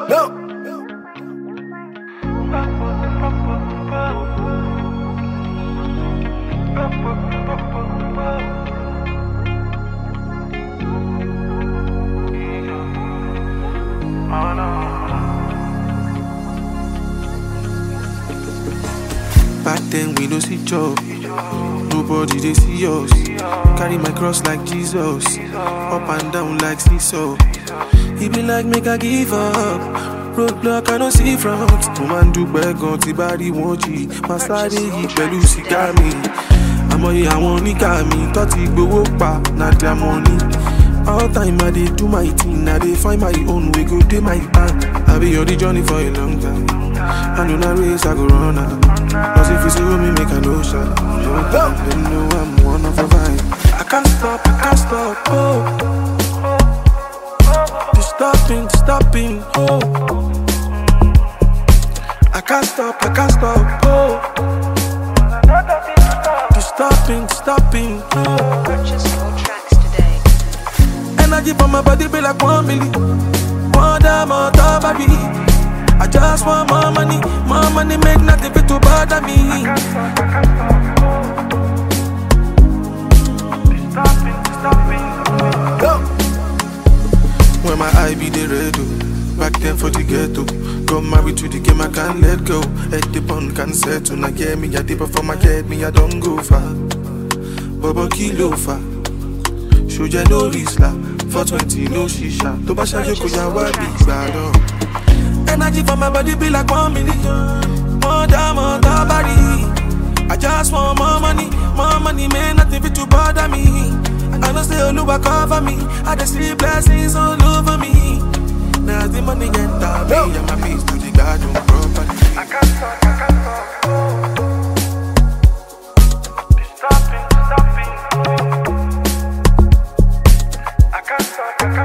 No. Back then we no see job. Nobody they see us. Carry my cross like Jesus. Up and down like seesaw. He be like make I give up. Roadblock I no see front. Mo máa ń dúpẹ́ gan tí bá rí wọn jì. Máa sáré yìí pẹ̀lú sìgá mi. Àmọye àwọn oníkà mi tó ti gbowó pa na their money. All time I dey do my thing, I dey find my own way, go dey my bank. I be on the journey for a long time. I know na race I go run am. Cause if you see me, make a no shot. They know I'm one of a vibe. I can't stop, I can't stop, oh. The stopping, stopping, oh. I can't stop, I can't stop, oh. The stopping, stopping, oh. Purchase your tracks today. Energy for my body be like one milli. One damn on top of me. I just want more money, more money, make nothing fit to bother me. No. When my eye be the red, oh. back then for the ghetto. Got married to the game, I can't let go. Head the bond can settle. Now get me, I dip for my head, me, I don't go far. Bobo kilo far. Show ya no risla. For 20, no shisha. To ba shaje ko ya wa big bado. Energy for my body be like one million. More damn on the body. I just want more money, more money, man, nothing fit to bother me. I know say Oluwa cover me, I just see blessings all over me. Now the money enter me, and my peace to the garden properly. I can't stop, I can't stop. Oh. Stopping, stopping. Oh. I can't stop, I can't